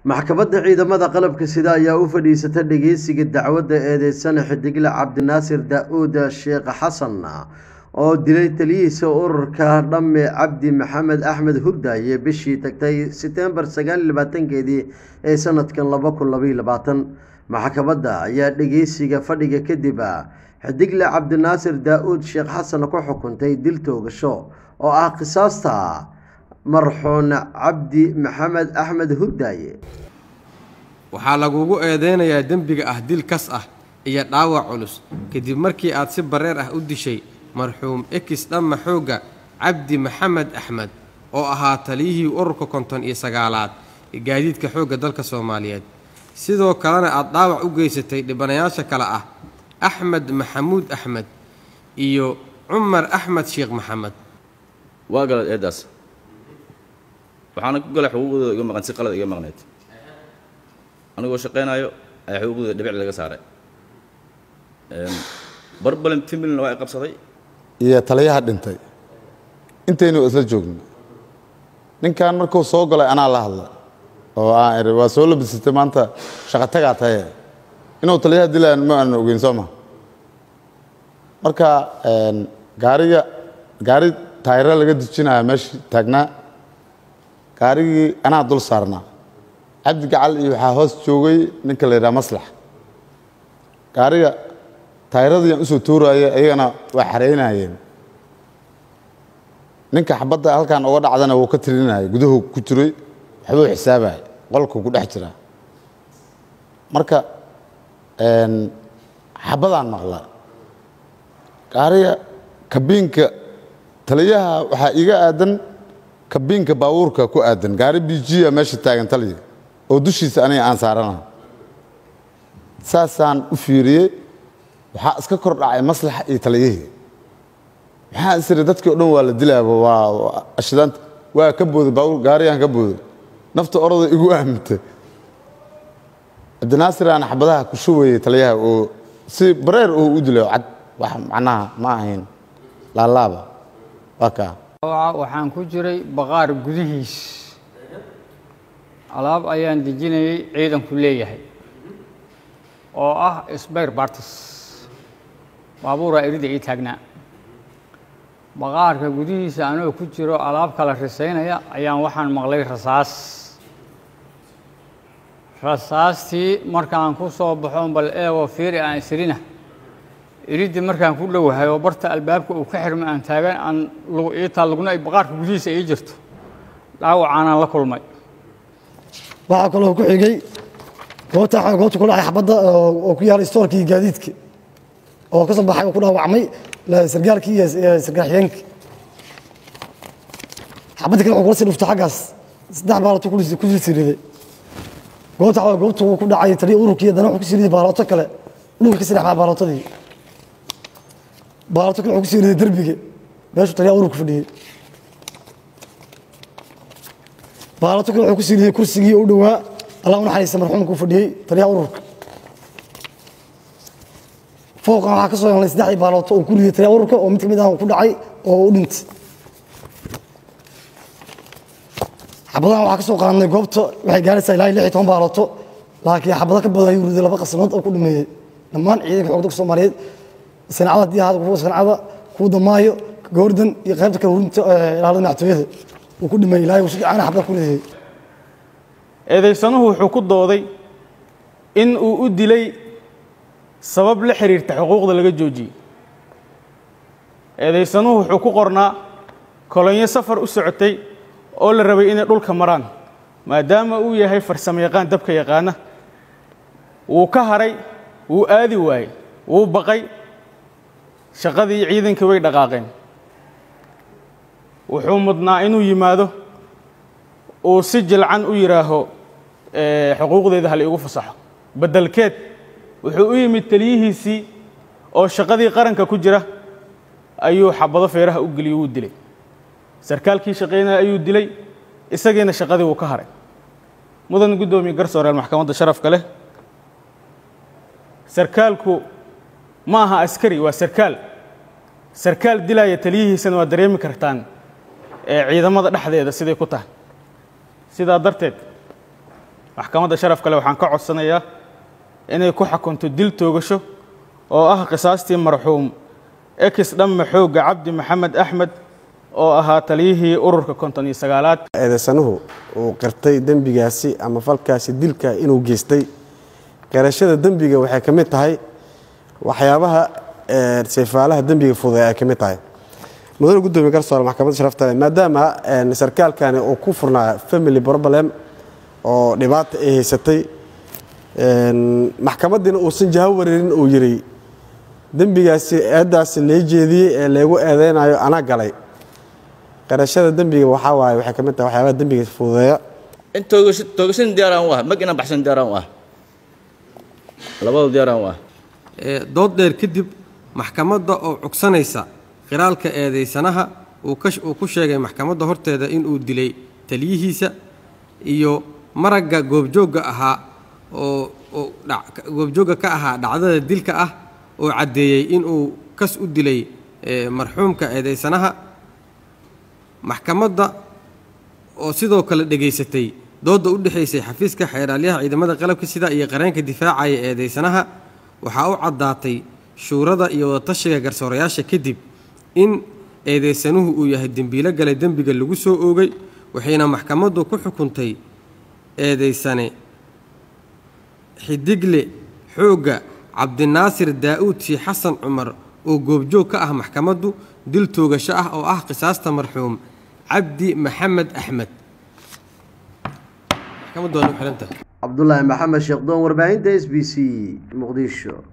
maxkamadda ciidamada qalabka sida ayaa u fadhiisata dhegeysiga dacwadda eedeysana xidigle cabdinaasir daa-uud sheekh xasan oo dilay taliyihiisa ururka dhamme cabdi maxamed axmed hurdaaye bishii tagtay setembar sagaal labaatankeedii ee sanadkan laba kun labaiy labaatan maxkamadda ayaa dhegeysiga fadhiga kadib xidigle cabdinaasir daa-uud sheekh xasan ku xukuntay dil toogasho oo ah qisaasta marxuun cabdi maxamed axmed hurdaaye waxaa lagugu eedeynayaa dembiga ah dil kas ah iyo dhaawac culus kadib markii aad si bareer ah u dishay marxuum ekis dhamma xoogga cabdi maxamed axmed oo ahaa taliyihii ururka konton iyo sagaalaad ee gaadiidka xoogga dalka soomaaliyeed sidoo kalena aad dhaawac u geysatay dhibanayaasha kale ah axmed maxamuud axmed iyo cumar axmed sheekh maxamed waa galad eeddaas waxaana ku galay xuquuqdooda iga maqan si qalad iga maqneyd anigoo shaqaynaayo ayaa xuquuqdooda dhibic laga saaray barbalin fimilna waa i qabsaday iyo taliyaha dhintay intaynu isla joogno ninkan markuu soo galay anaa la hadla oo aan iri waa soo labisatay maanta shaqatagaa taye inuu taliyaha dilaan ma aanan ogeyn soo ma marka gaariga gaari taayiro laga dejinaya meesha taagnaa gaarigii anaa dul saarnaa cabdi gacal iyo waxaa hoos joogay ninka la yidhaha maslax gaariga taayiradiian usoo tuuraya ayagana waa xaraynayeen ninka xabadda halkan uga dhacdana wuu ka tirinaya guduhu ku jiray waxbuu xisaabaya qolkuu ku dhex jiraa marka xabadaan maqla gaariga kabiinka taliyaha waxaa iga aadan kabiinka baabuurka ku aadan gaari bijiya meesha taagan taliya oo dushiisa aniga aan saarana saasaan u fiiriyey waxaa iska kor dhacay maslaxa iyo taliyihii maxaa isiri dadkii o dhan waa la dilaaba waa ashdaanta waa ka booday baabuur gaariyaan ka booday nafta orada igu aamintay cabdinaasir aan xabadaha ku shubayay taliyaha oo si bareer oo u dilay cad wax macnaha ma ahayn laalaaba waa kaa waxaan ku jiray baqaar gudihiis alaab ayaan dejinayay ciidanku leeyahay oo ah sbayr bartis baabuuraa erida ii taagnaa baqaarka gudihiisa anoo ku jiro alaab kala risaynaya ayaan waxaan maqlay rasaas rasaastii markaan ku soo baxo bal eegoo fiiri aan isrina iriddi markaan ku dhowahay oo barta albaabka uu ka xirmay aan taagan aan iitaa lugna ay baqaarka gudihiisa ii jirto dhaawacaanaan la kulmay waxaa kaloo ku xigay goobta goobta ku dhacay xabadda oo ku yaala istoorkii gaadiidka oo ka soo baxay oo ku dhaawacmay sargaalkii iyo sargaal xigeenkii xabadda kale wuxuu kula sii dhuftay xaggaas saddex baaloto ku sii riday goobta goobta ku dhacay taliya ururkii haddana wuxuu ku sii riday baalooto kale dhulka ka sii dhex baalootadii baalooto kale wuxuu ku sii riday derbiga meeshuu taliya ururka fadhiyey baalooto kale wuxuu ku sii riday kursigii u dhowaa allah u naxariista marxuumka u fadhiyey taliyaha ururka fooqan waxaa ka soo helnay saddexdii baalooto oo ku riday taliyaha ururka oo mid ka mid ah ku dhacay oo u dhintay xabadahan waxaa ka soo qaadnay goobta waxay gaaraysaa ilaa lix iyo toban baalooto laakiin xabado ka badan ayuu riday laba qasanood oo ku dhameeyey dhammaan ciidanka xoogda ku soomaaliyeed sancada haddii ahaada kuwa sancada kuwa damaayo goordan iyo qaybta kale hurinta ilaalada madaxtooyada uu ku dhameeyey ilaahay uu si fiican xabada ku ridayey eedaysanuhu wuxuu ku dooday in uu u dilay sabab la xiriirta xuquuqda laga joojiyey eedaysanuhu wuxuu ku qornaa kolonyo safar u socotay oo la rabay inay dhulka maraan maadaama uu yahay farsamo yaqaan dabka yaqaana wuu ka haray wuu aadi waayey wuu baqay shaqadii ciidankii way dhaqaaqeen wuxuu mudnaa inuu yimaado uu si jilcan u yidhaaho xuquuqdeeda hal iigu fasaxo beddelkeed wuxuu u yimid taliyihiisii oo shaqadii qaranka ku jira ayuu xabado feeraha u geliyey wuu dilay sarkaalkii shaqaynaya ayuu dilay isagiina shaqadii wuu ka haray mudan guddoomiye garsooreel maxkamadda sharafka leh sarkaalku ma aha askari waa sarkaal sarkaal dilaya taliyihiisana waa dareemi kartaan ee ciidamada dhexdeeda siday ku tahay sidaa darteed maxkamadda sharaf kale waxaan ka codsanayaa inay ku xukunto dil toogasho oo ah qisaastii marxuum ekis dhamme xoogga cabdi maxamed axmed oo ahaa taliyihii ururka konton iyo sagaalaad eedeysanuhu uu qirtay dembigaasi ama falkaasi dilka inuu geystay qirashada dembiga waxay ka mid tahay waxyaabaha ee, seefaalaha dembiga fududay ay ka mid tahay mudane gudoomiye garsoore maxkamadda sharafta leh maadaama een, sarkaalkani uu ku furnaa family problem oo dhibaata ay haysatay een, maxkamaddiina uusan jaho wareerin uu yidhi dembigaasi eeddaasi lee jeediyey ee leegu eedeynayo anaa galay qirashada dembiga waxaa waaye waxay ka mid tahay waxyaabaha dembiga fududeeya in toogasho toogashan diyaaraan u ah mag inaan baxshan diyaaraan u ah labadu diyaaraan u ah ee dood dheer kadib maxkamadda oo cugsanaysa qiraalka eedaysanaha uu ka uu ku sheegay maxkamadda horteeda inuu dilay taliyihiisa iyo maragga goobjoogga ahaa oo oo dhac- goobjoogga ka ahaa dhacdada dilka ah oo caddeeyey inuu kas u dilay ee, marxuumka eedaysanaha maxkamadda oo sidoo kale dhegaysatay doodda u dhexaysay xafiiska xeeraalyaha ciidamada qalabka sida iyo qareenka difaacaya eedaysanaha waxaa u caddaatay shuurada iyo wadatashiga garsoorayaasha kadib in eedaysanuhu uu yahay dembiilo galay dembiga lagu soo oogay waxayna maxkamaddu ku xukuntay eedaysane xidigle xoogga cabdinaasir daa'uud shii xasan cumar oo goobjoog ka ah maxkamaddu dil toogasho ah oo ah qisaasta marxuum cabdi maxamed axmed maxkamaddu waa nagu xihan tahay cabdulaahi maxamed sheekh doon warbaahinta s b c muqdisho